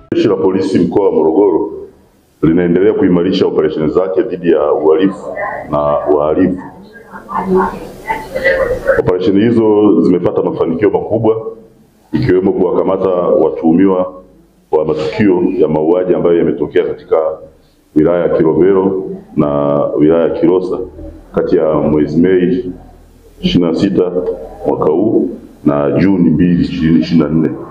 Jeshi la Polisi mkoa wa Morogoro linaendelea kuimarisha operesheni zake dhidi ya uhalifu na wahalifu. Operesheni hizo zimepata mafanikio makubwa ikiwemo kuwakamata watuhumiwa wa matukio ya mauaji ambayo yametokea katika wilaya ya Kilombero na wilaya ya Kilosa kati ya mwezi Mei ishirini na sita mwaka huu na Juni mbili ishirini ishirini na nne.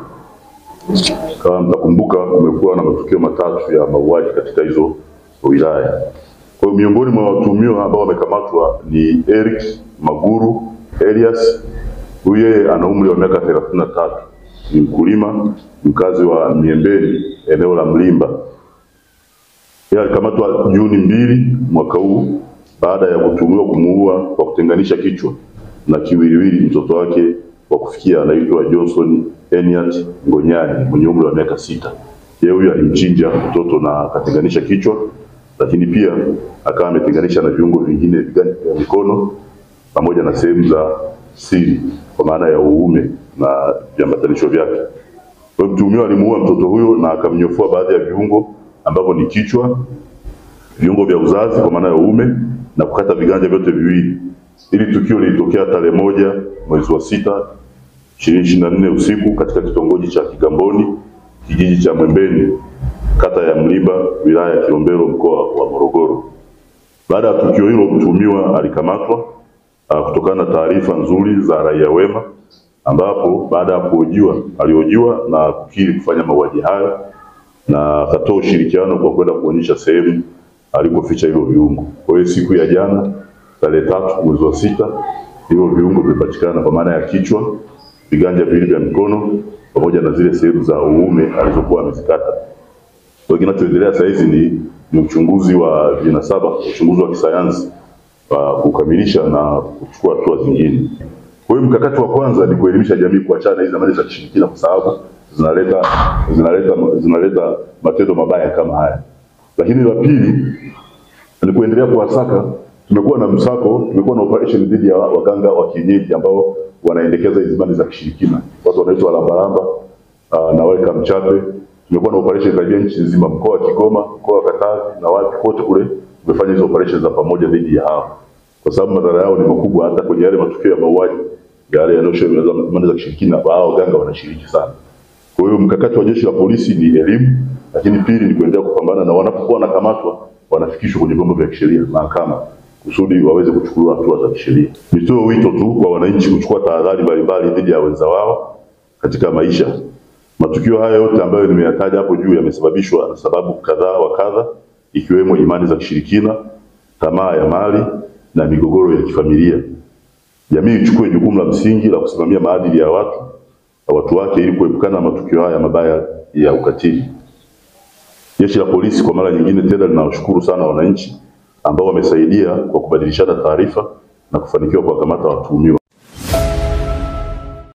Kama mtakumbuka, kumekuwa na matukio matatu ya mauaji katika hizo wilaya. Kwa hiyo miongoni mwa watuhumiwa ambao wamekamatwa ni Eric Maguru Elias, huyu yeye ana umri wa miaka thelathini na tatu, ni mkulima mkazi wa Miembeni eneo la Mlimba. Yeye alikamatwa Juni mbili mwaka huu baada ya kutuhumiwa kumuua kwa kutenganisha kichwa na kiwiliwili mtoto wake wa kufikia anaitwa Johnson Eniat Ngonyani mwenye umri wa miaka sita. Yeye huyu alimchinja mtoto na akatenganisha kichwa, lakini pia akawa ametenganisha na viungo vingine viganja vya mikono pamoja na sehemu za siri kwa maana ya uume na viambatanisho vyake. Kwa hiyo mtuhumiwa alimuua mtoto huyo na akamnyofua baadhi ya viungo ambavyo ni kichwa, viungo vya uzazi kwa maana ya uume na kukata viganja vyote viwili. Hili tukio lilitokea tarehe moja mwezi wa sita ishirini ishirini na nne usiku katika kitongoji cha Kigamboni kijiji cha Mwembeni kata ya Mlimba wilaya ya Kilombero mkoa wa Morogoro. Baada ya tukio hilo, mtuhumiwa alikamatwa uh, kutokana na taarifa nzuri za raia wema, ambapo baada ya kuhojiwa alihojiwa na kukiri kufanya mauaji hayo na akatoa ushirikiano kwa kwenda kuonyesha sehemu alikoficha hivyo viungo. Kwa hiyo siku ya jana tarehe tatu mwezi wa sita hivyo viungo vimepatikana kwa maana ya kichwa, viganja viwili vya mikono pamoja na zile sehemu za uume alizokuwa amezikata. Kwa hiyo kinachoendelea sasa hizi ni, ni uchunguzi wa vinasaba, uchunguzi wa kisayansi wa kukamilisha na kuchukua hatua zingine. Kwa hiyo mkakati wa kwanza ni kuelimisha jamii kuachana na hizi amali za kishirikina kwa sababu zinaleta zinaleta zinaleta matendo mabaya kama haya. Lakini la pili ni kuendelea kuwasaka. Tumekuwa na msako, tumekuwa na operation dhidi ya waganga wa kienyeji ambao wanaendekeza hizi imani za kishirikina, watu wanaitwa lambalamba uh, na wale kamchape. Tumekuwa na operation karibia nchi nzima, mkoa wa Kigoma, mkoa wa Katavi na wapi kote kule, tumefanya hizo operation za pamoja dhidi ya hao, kwa sababu madhara yao ni makubwa. Hata kwenye yale matukio ya mauaji yale yanayoshuhudiwa imani za kishirikina, hao waganga wanashiriki sana. Kwa hiyo mkakati wa jeshi la polisi ni elimu, lakini pili ni kuendelea kupambana na wanapokuwa wanakamatwa wanafikishwa kwenye vyombo vya kisheria, mahakama, kusudi waweze kuchukuliwa hatua za kisheria. Nitoe wito tu kwa wananchi kuchukua tahadhari mbalimbali dhidi ya wenza wao katika maisha. Matukio haya yote ambayo nimeyataja hapo juu yamesababishwa na sababu kadhaa wa kadha, ikiwemo imani za kishirikina, tamaa ya mali na migogoro ya kifamilia. Jamii ichukue jukumu la msingi la kusimamia maadili ya watu na watu wake ili kuepukana na matukio haya mabaya ya ukatili. Jeshi la polisi kwa mara nyingine tena linawashukuru sana wananchi ambao wamesaidia kwa kubadilishana taarifa na kufanikiwa kuwakamata watuhumiwa.